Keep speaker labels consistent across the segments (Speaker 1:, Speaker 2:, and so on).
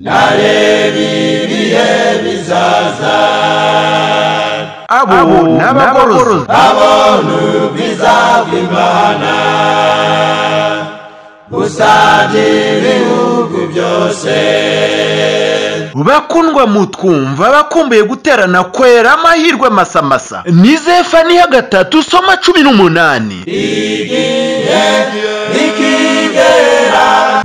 Speaker 1: nareba ibihe bizaza
Speaker 2: abo n'abagorozi
Speaker 1: abona ubwiza bw'imana gusangira ibihugu byose
Speaker 2: bakundwa mutwumva bakumbuye guterana kwera amahirwe amasamasa ni zefani ya gatatu soma cumi n'umunani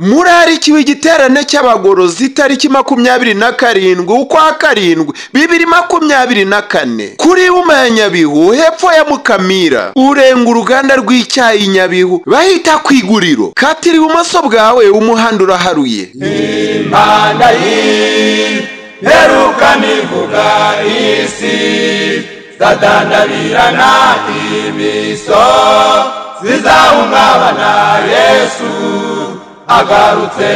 Speaker 3: murarikiwe igiterane cy'abagorozi itariki makumyabiri na karindwi ukwa karindwi bibiri makumyabiri na kane kuri Wuma ya nyabihu hepfo ya mukamira urenga uruganda rw'icyayi nyabihu bahita ku iguriro katira ibumoso bwawe umuhanda uraharuye
Speaker 1: imana iheruka nivuga isi zadandabirana imiso zizahungabana yesu agarutse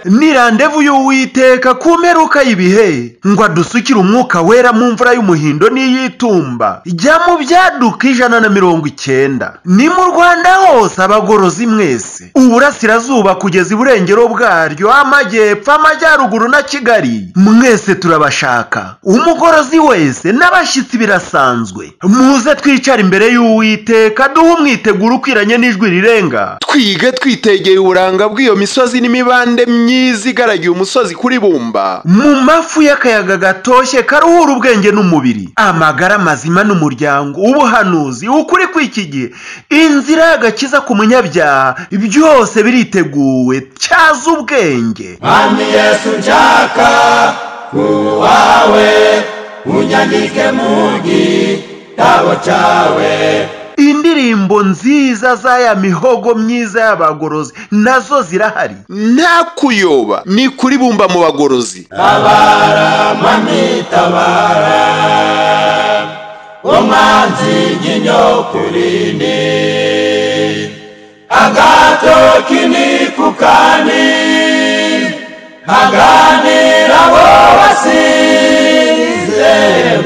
Speaker 2: ni randevu y'uwiteka ku mperuka y'ibihe ngo adusukire umwuka wera mu mvura y'umuhindo n'iy'itumba jya mu byaduka ijana na mirongo icyenda ni mu rwanda hose abagorozi mwese uburasirazuba kugeza iburengero bwaryo amajyepfo amajyaruguru na kigali mwese turabashaka umugorozi wese n'abashyitsi birasanzwe muze twicare imbere y'uwiteka duhe umwiteguro ukwiranye n'ijwi rirenga
Speaker 3: twige twitegeye uburanga bw'iyo misozi n'imibande myiza igaragiye umusozi kuri bumba
Speaker 2: mu mafu y'akayaga gatoshye karuhura ubwenge n'umubiri amagara mazima n'umuryango ubuhanuzi ukuri kw'iki gihe inzira y'agakiza ku munyabyaha byose biriteguwe cyaza ubwenge
Speaker 1: mwami yesu nshaka kuwawe unyandike mu gitabo cyawe
Speaker 2: indirimbo nziza za ya mihogo myiza y'abagorozi nazo zirahari
Speaker 3: nta kuyoba ni kuri bumba mu bagorozi
Speaker 1: tabara mwami tabara umwanzi nyinyo kurini agato kini kukani haganira abo wasize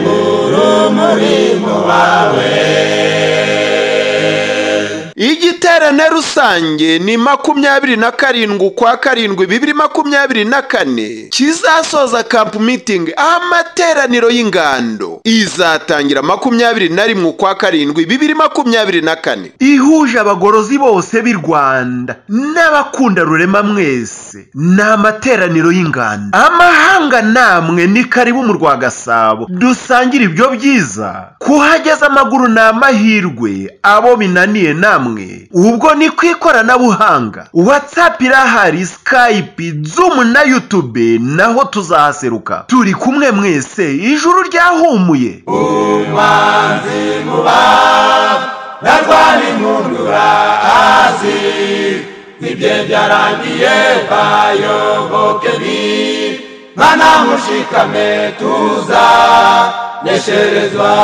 Speaker 1: urumuri mu bawe
Speaker 3: igiterane rusange ni makumyabiri na karindwi ukwa karindwi bibiri makumyabiri na kane kizasoza camp meeting aho amateraniro y'ingando izatangira makumyabiri na rimwe ukwa karindwi bibiri makumyabiri na kane
Speaker 2: ihuje abagorozi bose b'i rwanda n'abakunda rurema mwese ni amateraniro y'inganda amahanga namwe ni karibu mu rwa gasabo dusangire ibyo byiza kuhageza amaguru ni amahirwe abo binaniye namwe ubwo ni ku ikoranabuhanga whatsapp irahari skype zoom na youtube naho tuzahaseruka turi kumwe mwese ijuru ryahumuye
Speaker 1: umwanzi muba narwari impundura hasi ibye byarangiye bayoboke ni mwana mushikame tuza nesherezwa